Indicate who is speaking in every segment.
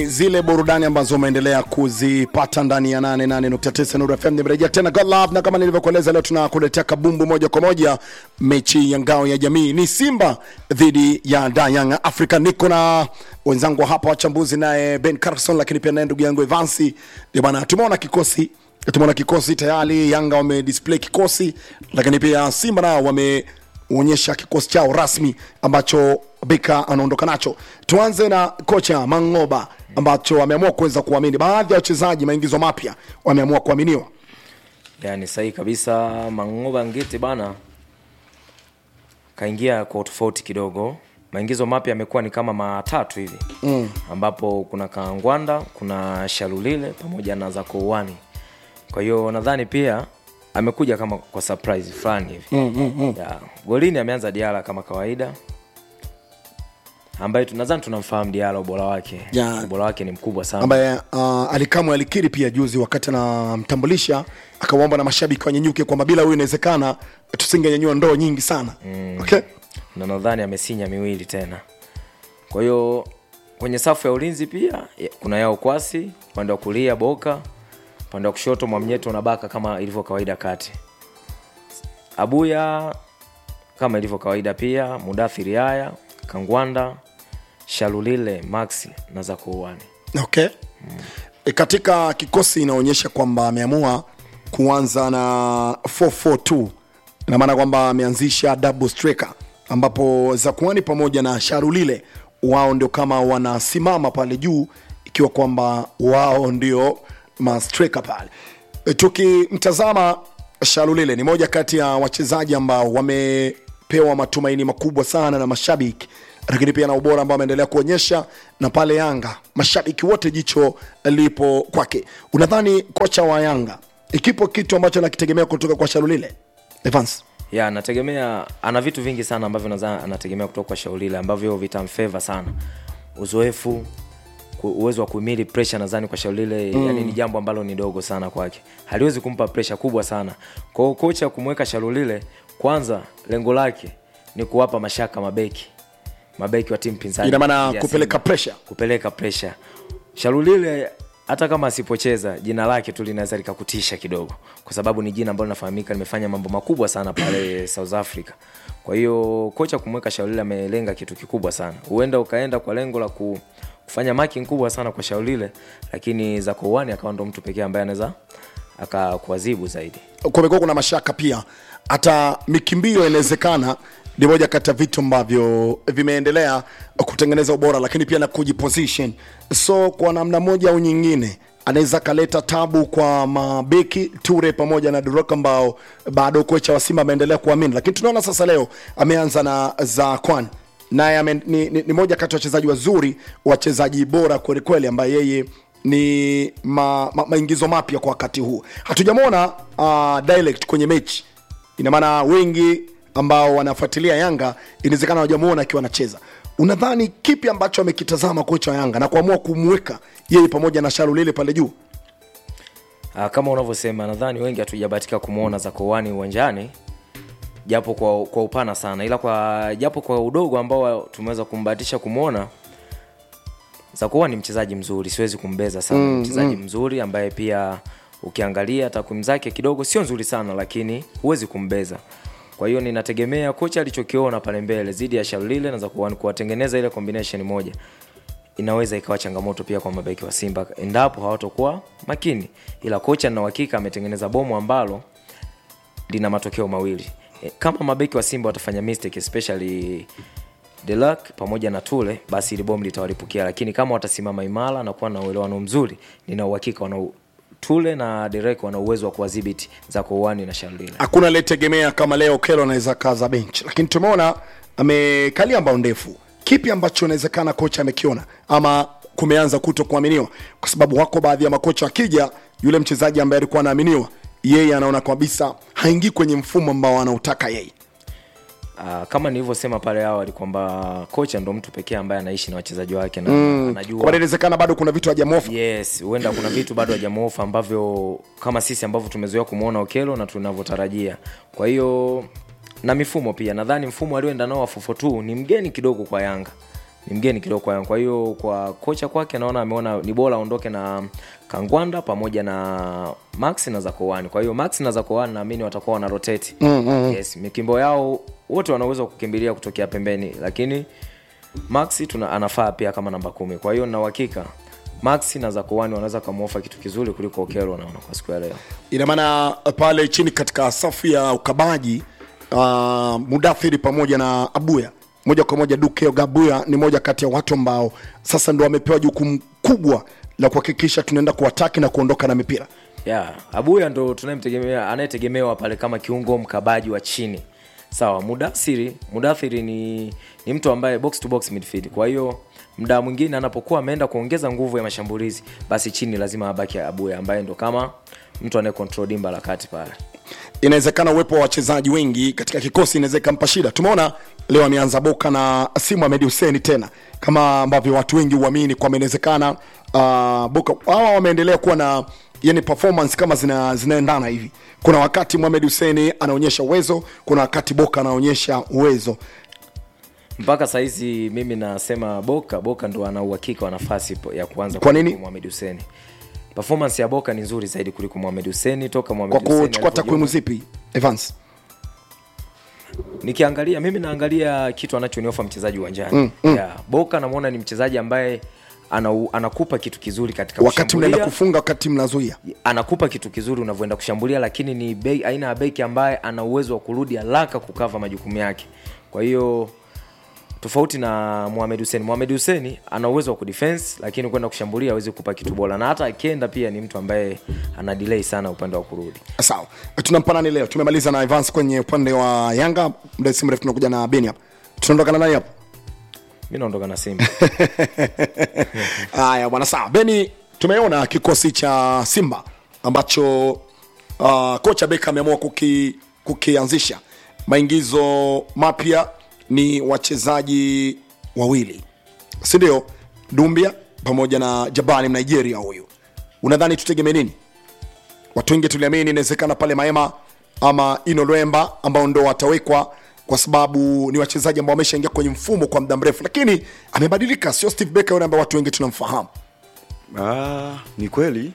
Speaker 1: zile burudani ambazo umeendelea kuzipata ndani ya 88.9 Nuru FM. Nimerejea tena God Love, na kama nilivyokueleza leo tunakuletea kabumbu moja kwa moja, mechi ya ngao ya jamii ni Simba dhidi ya Da Young Africa. Niko na wenzangu hapa wachambuzi, naye Ben Carson, lakini pia naye ndugu yangu Evansi. Ndio bana, tumeona kikosi tumeona kikosi tayari, Yanga wame display kikosi, lakini pia Simba nao wame onyesha kikosi chao rasmi ambacho Beka anaondoka nacho. Tuanze na kocha Mangoba ambacho wameamua kuweza kuamini baadhi ya wachezaji, maingizo mapya wameamua kuaminiwa.
Speaker 2: Yani sahihi kabisa, Mangoba Ngete bana kaingia kwa tofauti kidogo. Maingizo mapya yamekuwa ni kama matatu hivi mm. ambapo kuna Kangwanda, kuna Shalulile pamoja na Zakouani. Kwa hiyo nadhani pia amekuja kama kwa surprise fulani hivi
Speaker 1: Mm, mm, mm.
Speaker 2: ya, golini ameanza Diala kama kawaida ambaye tunadhani tunamfahamu Diala ubora wake
Speaker 1: Ya.
Speaker 2: ubora wake ni mkubwa sana
Speaker 1: ambaye uh, alikamwe alikiri pia juzi wakati anamtambulisha akawaomba na mashabiki wanyenyuke kwamba bila huyu inawezekana tusingenyanyua ndoo nyingi sana mm. okay?
Speaker 2: na nadhani amesinya miwili tena. Kwa hiyo kwenye safu ya ulinzi pia ya- kuna yao kwasi upande wa kulia Boka, upande wa kushoto Mwamnyeto na Baka kama ilivyo kawaida kati. Abuya kama ilivyo kawaida pia, Mudathiri haya, Kangwanda, Shalulile, Maxi na Zakouani.
Speaker 1: Okay. E, katika kikosi inaonyesha kwamba ameamua kuanza na 442 ina maana kwamba ameanzisha double striker ambapo Zakuani pamoja na Sharulile wao ndio kama wanasimama pale juu ikiwa kwamba wao ndio mastreka pale. E, tukimtazama Sharulile ni moja kati ya wachezaji ambao wamepewa matumaini makubwa sana na mashabiki lakini pia na ubora ambao ameendelea kuonyesha na pale Yanga mashabiki wote jicho lipo kwake. Unadhani kocha wa Yanga ikipo kitu ambacho anakitegemea kutoka kwa Shalulile Evans?
Speaker 2: ya anategemea ana vitu vingi sana ambavyo nadhani anategemea kutoka kwa Shaulile ambavyo vitamfeva sana uzoefu ku- uwezo wa kuhimili pressure nadhani kwa Shaulile mm. yani ni jambo ambalo ni dogo sana kwake haliwezi kumpa pressure kubwa sana kwa hiyo kocha kumweka Shaulile kwanza lengo lake ni kuwapa mashaka mabeki mabeki wa timu pinzani
Speaker 1: Ina maana
Speaker 2: ya
Speaker 1: kupeleka
Speaker 2: Simba.
Speaker 1: pressure.
Speaker 2: kupeleka pressure Shalulile hata kama asipocheza jina lake tu linaweza likakutisha kidogo, kwa sababu ni jina ambalo linafahamika, limefanya mambo makubwa sana pale South Africa. Kwa hiyo kocha kumweka Shaulile amelenga kitu kikubwa sana, huenda ukaenda kwa lengo la ku, kufanya marking kubwa sana kwa Shaulile, lakini Zakouani akawa ndo mtu pekee ambaye anaweza akakuadhibu zaidi.
Speaker 1: kumekuwa kuna mashaka pia, hata mikimbio inawezekana ni moja kati ya vitu ambavyo vimeendelea kutengeneza ubora, lakini pia na kujiposition. So kwa namna moja au nyingine anaweza kaleta tabu kwa mabeki Ture pamoja na Duroka ambao bado kocha wa Simba ameendelea kuamini, lakini tunaona sasa leo ameanza na Zakwan naye ame- ni, ni, ni moja kati ya wachezaji wazuri, wachezaji bora kwelikweli, ambaye yeye ni ma, ma, maingizo mapya kwa wakati huu. Hatujamwona uh, direct kwenye mechi, ina maana wengi ambao wanafuatilia Yanga inawezekana hawajamuona akiwa anacheza. Unadhani kipi ambacho amekitazama kocha wa Yanga na kuamua kumweka yeye pamoja na Shalulile pale juu?
Speaker 2: Ah, kama unavyosema nadhani wengi hatujabahatika kumwona Zakouani uwanjani japo kwa, kwa upana sana ila kwa japo kwa udogo ambao tumeweza kumbahatisha kumwona Zakouani ni mchezaji mzuri siwezi kumbeza sana mm, mchezaji mm. mzuri ambaye pia ukiangalia takwimu zake kidogo sio nzuri sana lakini huwezi kumbeza kwa hiyo ninategemea kocha alichokiona pale mbele zidi ya Shalulile na Zakouani kuwatengeneza ile combination moja inaweza ikawa changamoto pia kwa mabeki wa Simba endapo hawatokuwa makini, ila kocha na uhakika ametengeneza bomu ambalo lina matokeo mawili. E, kama mabeki wa Simba watafanya mistake especially Delac pamoja na Tule, basi ile bomu litawalipukia, lakini kama watasimama imara na kuwa na uelewano mzuri, nina uhakika wana Tule na Derek wana uwezo wa kuwadhibiti Zakouani na Shalulile.
Speaker 1: hakuna aliyetegemea kama leo Kelo anaweza kaza bench, lakini tumeona amekalia mbao ndefu. Kipi ambacho inawezekana kocha amekiona ama kumeanza kuto kuaminiwa? Kwa sababu wako baadhi ya makocha akija, yule mchezaji ambaye alikuwa anaaminiwa, yeye anaona kabisa haingii kwenye mfumo ambao anautaka yeye.
Speaker 2: Uh, kama nilivyosema pale awali kwamba kocha ndo mtu pekee ambaye anaishi na wachezaji wake na
Speaker 1: Kwa
Speaker 2: anajua
Speaker 1: maana inawezekana bado kuna vitu hajamofa.
Speaker 2: yes huenda kuna vitu bado hajamuofa ambavyo kama sisi ambavyo tumezoea kumwona okelo na tunavyotarajia kwa hiyo na mifumo pia nadhani mfumo alioenda nao wa 442 ni mgeni kidogo kwa yanga ni mgeni kidogo kwa Yanga. Kwa hiyo kwa kocha kwake naona ameona ni bora aondoke na Kangwanda pamoja na Max na Zakowani. Kwa hiyo Max na Zakowani naamini watakuwa wana rotate. Mm-hmm. Yes, mikimbo yao wote wana uwezo wa kukimbilia kutokea pembeni, lakini Max tuna anafaa pia kama namba kumi. Kwa hiyo na uhakika Max na Zakowani wanaweza kumuofa kitu kizuri kuliko Okelo naona kwa siku ya leo.
Speaker 1: ina maana pale chini katika safu ya ukabaji uh, mudathiri pamoja na abuya moja kwa moja duke gabuya ni moja kati ya watu ambao sasa ndo wamepewa jukumu kubwa la kuhakikisha tunaenda kuwataki na kuondoka na mipira
Speaker 2: yeah, abuya ndo tunayemtegemea anayetegemewa pale kama kiungo mkabaji wa chini sawa mudathiri mudathiri ni, ni mtu ambaye box to box midfield kwa hiyo mda mwingine anapokuwa ameenda kuongeza nguvu ya mashambulizi basi chini lazima abaki abuya ambaye ndo kama mtu anaye control dimba la kati pale
Speaker 1: inawezekana uwepo wa wachezaji wengi katika kikosi inaweza ikampa shida tumeona leo ameanza boka na simu Ahmed Hussein tena kama ambavyo watu wengi huamini kwamba inawezekana uh, boka hawa wameendelea kuwa na yani performance kama zina, zinaendana hivi kuna wakati Mohamed Hussein anaonyesha uwezo kuna wakati boka anaonyesha uwezo
Speaker 2: mpaka sahizi mimi nasema boka boka ndo ana uhakika wa nafasi po- ya kuanza
Speaker 1: Kwa nini?
Speaker 2: kuliko Mohamed Hussein performance ya boka ni nzuri zaidi kuliko Mohamed Hussein toka
Speaker 1: kwa
Speaker 2: Mohamed Hussein
Speaker 1: kuchukua
Speaker 2: alipojiunga-
Speaker 1: takwimu zipi Evans
Speaker 2: nikiangalia mimi naangalia kitu anachoniofa mchezaji uwanjani mm, mm. yeah, boka namwona ni mchezaji ambaye ana, anakupa kitu kizuri katika
Speaker 1: wakati mnaenda
Speaker 2: kushambulia.
Speaker 1: kufunga wakati mnazuia
Speaker 2: anakupa kitu kizuri unavyoenda kushambulia lakini ni be, aina ya beki ambaye ana uwezo wa kurudi haraka kukava majukumu yake kwa hiyo tofauti na Mohamed Hussein. Mohamed Hussein ana uwezo wa kudefense lakini kwenda kushambulia hawezi kupa kitu bora, na hata akienda pia ni mtu ambaye ana delay sana upande wa kurudi.
Speaker 1: sawa tunampa nani leo tumemaliza na Evans kwenye upande wa Yanga muda si mrefu tunakuja na Beni hapa tunaondoka na nani hapa
Speaker 2: Mi naondoka na Simba.
Speaker 1: haya bwana sawa beni tumeona kikosi cha simba ambacho uh, kocha beka ameamua kuki, kukianzisha maingizo mapya ni wachezaji wawili sindio dumbia pamoja na jabani mnigeria huyu unadhani tutegemee nini watu wengi tuliamini inawezekana pale maema ama ino lwemba ambao ndo watawekwa kwa sababu ni wachezaji ambao wameshaingia kwenye mfumo kwa muda mrefu lakini amebadilika sio steve becker yule ambaye watu wengi tunamfahamu
Speaker 3: Ah, ni kweli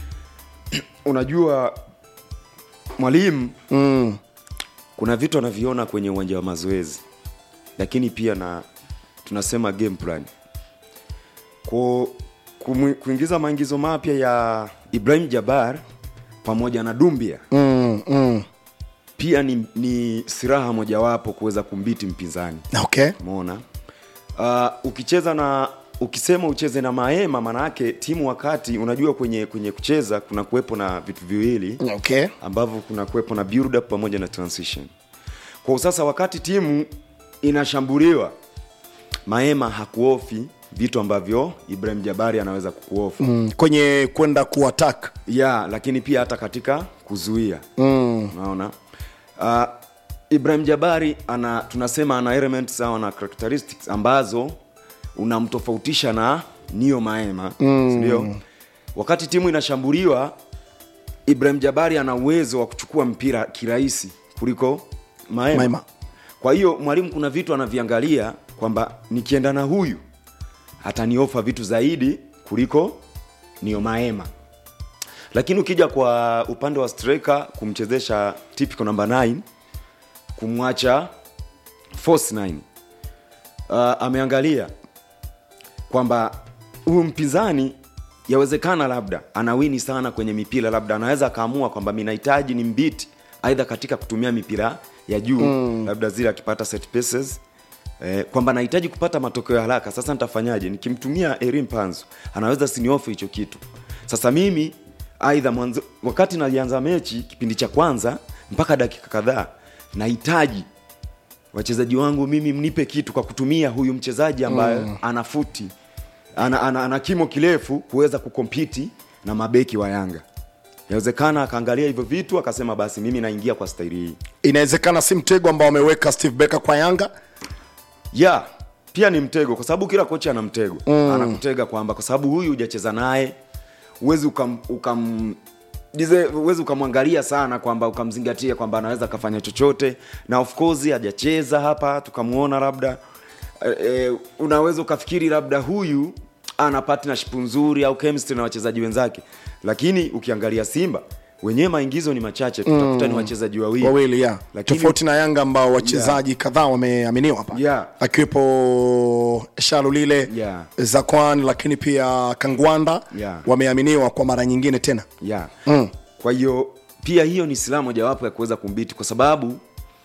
Speaker 3: unajua mwalimu mm. kuna vitu anaviona kwenye uwanja wa mazoezi lakini pia na tunasema game plan Ku, kumu- kuingiza maingizo mapya ya ibrahim jabar pamoja na dumbia
Speaker 1: mm, mm.
Speaker 3: pia ni, ni siraha mojawapo kuweza kumbiti mpinzani
Speaker 1: okay
Speaker 3: umeona uh, ukicheza na ukisema ucheze na maema maanaake timu wakati unajua kwenye kwenye kucheza kuna kuwepo na vitu viwili
Speaker 1: okay
Speaker 3: ambavyo kuna kuwepo na build up pamoja na transition kwa sasa wakati timu inashambuliwa maema hakuofi vitu ambavyo ibrahim jabari anaweza kukuofa
Speaker 1: mm. kwenye kwenda kuatak
Speaker 3: ya lakini pia hata katika kuzuia mm. unaona uh, ibrahim jabari ana tunasema ana elements au ana characteristics ambazo unamtofautisha na nio maema mm. sindio wakati timu inashambuliwa ibrahim jabari ana uwezo wa kuchukua mpira kirahisi kuliko maema,
Speaker 1: Maema.
Speaker 3: kwa hiyo mwalimu kuna vitu anaviangalia kwamba nikienda na huyu ataniofa vitu zaidi kuliko nio maema lakini ukija kwa upande wa striker kumchezesha typical number 9 kumwacha force 9 uh, ameangalia kwamba huyu mpinzani yawezekana labda anawini sana kwenye mipira labda anaweza akaamua kwamba mi nahitaji ni mbiti aidha katika kutumia mipira ya juu mm. labda zile akipata set pieces eh, kwamba nahitaji kupata matokeo ya haraka sasa nitafanyaje nikimtumia erin panzo anaweza siniofe hicho kitu sasa mimi aidha mwanzo wakati nalianza mechi kipindi cha kwanza mpaka dakika kadhaa nahitaji wachezaji wangu mimi mnipe kitu kwa kutumia huyu mchezaji ambaye mm. ana futi ana, ana, ana kimo kirefu kuweza kukompiti na mabeki wa yanga yawezekana akaangalia hivyo vitu akasema basi mimi naingia kwa staili hii
Speaker 1: inawezekana si mtego ambao ameweka steve becker kwa yanga
Speaker 3: ya pia ni mtego kwa sababu kila kocha ana mtego mm. anakutega kwamba kwa sababu huyu hujacheza naye huwezi ukam, ukam dize- huwezi ukamwangalia sana kwamba ukamzingatia kwamba anaweza akafanya chochote na of course hajacheza hapa tukamwona labda e, unaweza ukafikiri labda huyu ana partnership nzuri au chemistry na wachezaji wenzake lakini ukiangalia simba wenyewe maingizo ni machache tutakuta ni wachezaji wawili
Speaker 1: wawili ya
Speaker 3: Lakini-
Speaker 1: tofauti na yanga ambao wachezaji kadhaa wameaminiwa hapa
Speaker 3: Yeah.
Speaker 1: akiwepo shalulile
Speaker 3: Yeah.
Speaker 1: zakwan lakini pia kangwanda
Speaker 3: Yeah.
Speaker 1: wameaminiwa kwa mara nyingine tena
Speaker 3: yeah.
Speaker 1: Mm.
Speaker 3: kwa hiyo pia hiyo ni silaha mojawapo ya kuweza kumbiti kwa sababu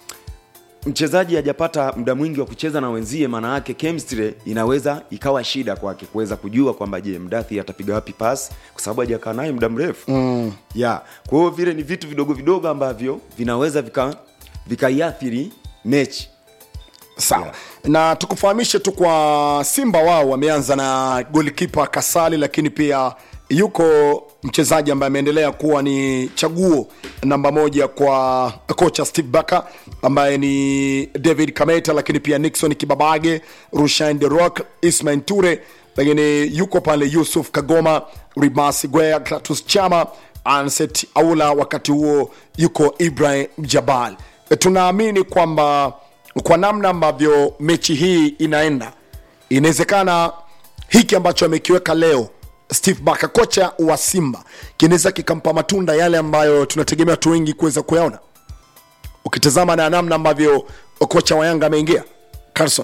Speaker 3: mchezaji hajapata muda mwingi wa kucheza na wenzie maana yake chemistry inaweza ikawa shida kwake kuweza kujua kwamba je mdathi atapiga wapi pas kwa sababu hajakaa naye muda mrefu mm. yeah. kwa hiyo vile ni vitu vidogo vidogo ambavyo vinaweza vika vikaiathiri mechi
Speaker 1: sawa na tukufahamishe tu kwa simba wao wameanza na golikipa kasali lakini pia yuko mchezaji ambaye ameendelea kuwa ni chaguo namba moja kwa kocha steve baka ambaye ni david kameta lakini pia nixon kibabage rushain de rock ismail ture lakini yuko pale yusuf kagoma ribasi gwea clatus chama anset aula wakati huo yuko ibrahim jabal tunaamini kwamba kwa namna ambavyo mechi hii inaenda inawezekana hiki ambacho amekiweka leo steve baka kocha wa simba kinaweza kikampa matunda yale ambayo tunategemea watu wengi kuweza kuyaona ukitazama na namna ambavyo kocha wa yanga ameingia carson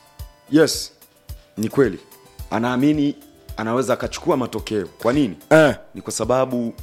Speaker 3: yes ni kweli anaamini anaweza akachukua matokeo kwa nini
Speaker 1: eh,
Speaker 3: ni kwa sababu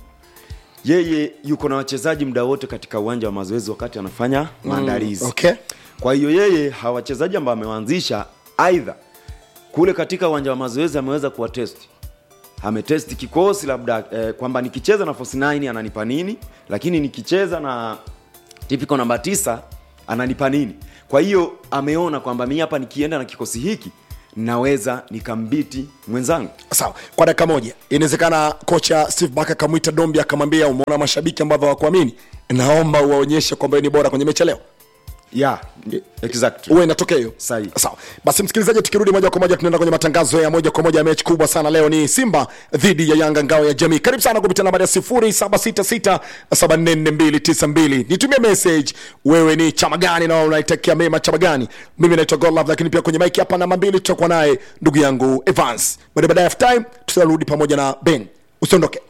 Speaker 3: yeye yuko na wachezaji muda wote katika uwanja wa mazoezi wakati anafanya maandalizi
Speaker 1: okay
Speaker 3: kwa hiyo yeye hawa wachezaji ambao amewaanzisha aidha kule katika uwanja wa mazoezi ameweza kuwatesti ametesti kikosi labda eh, kwamba nikicheza na force 9 ananipa nini lakini nikicheza na typical namba tisa ananipa nini kwa hiyo ameona kwamba mi hapa nikienda na kikosi hiki naweza nikambiti mwenzangu
Speaker 1: sawa kwa dakika moja inawezekana kocha steve baka akamwita dombi akamwambia umeona mashabiki ambavyo hawakuamini naomba uwaonyeshe kwamba wewe ni bora kwenye mechi ya leo
Speaker 3: yeah, exactly.
Speaker 1: uwe inatokea hiyo
Speaker 3: Sahihi.
Speaker 1: sawa basi msikilizaji tukirudi moja kwa moja tunaenda kwenye matangazo ya moja kwa moja ya mechi kubwa sana leo ni simba dhidi ya yanga ngao ya jamii karibu sana kupitia nambari ya 0766744292 nitumie message wewe ni chama gani na unaitakia mema chama gani mimi naitwa godlove lakini pia kwenye mike hapa namba mbili tutakuwa naye ndugu yangu evans baada baadaye half time tutarudi pamoja na ben usiondoke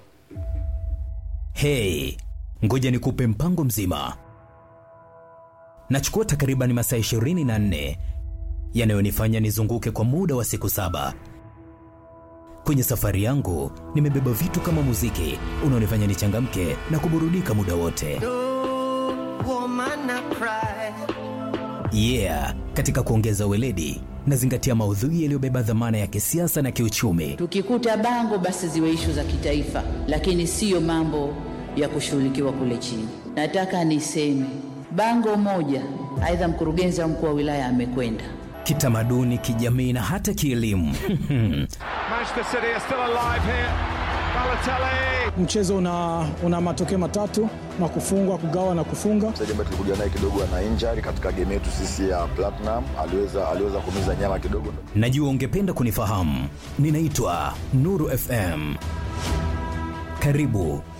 Speaker 4: Hey, ngoja nikupe mpango mzima. Nachukua takriban masaa 24 yanayonifanya nizunguke kwa muda wa siku saba. Kwenye safari yangu nimebeba vitu kama muziki unaonifanya nichangamke na kuburudika muda wote.
Speaker 5: woman I cry.
Speaker 4: Yeah, katika kuongeza weledi nazingatia maudhui yaliyobeba dhamana ya kisiasa na kiuchumi.
Speaker 6: Tukikuta bango basi ziwe ishu za kitaifa, lakini siyo mambo ya kushughulikiwa kule chini. Nataka niseme bango moja, aidha mkurugenzi au mkuu wa wilaya amekwenda
Speaker 4: Kitamaduni, kijamii na hata kielimu.
Speaker 7: Manchester City are still alive here. Balotelli.
Speaker 8: mchezo una, una matokeo matatu na kufungwa kugawa na kufunga
Speaker 9: mchezaji ambaye tulikuja naye kidogo ana injury katika game yetu sisi ya Platinum, aliweza aliweza kumiza nyama kidogo.
Speaker 4: Najua ungependa kunifahamu. Ninaitwa Nuru FM. Karibu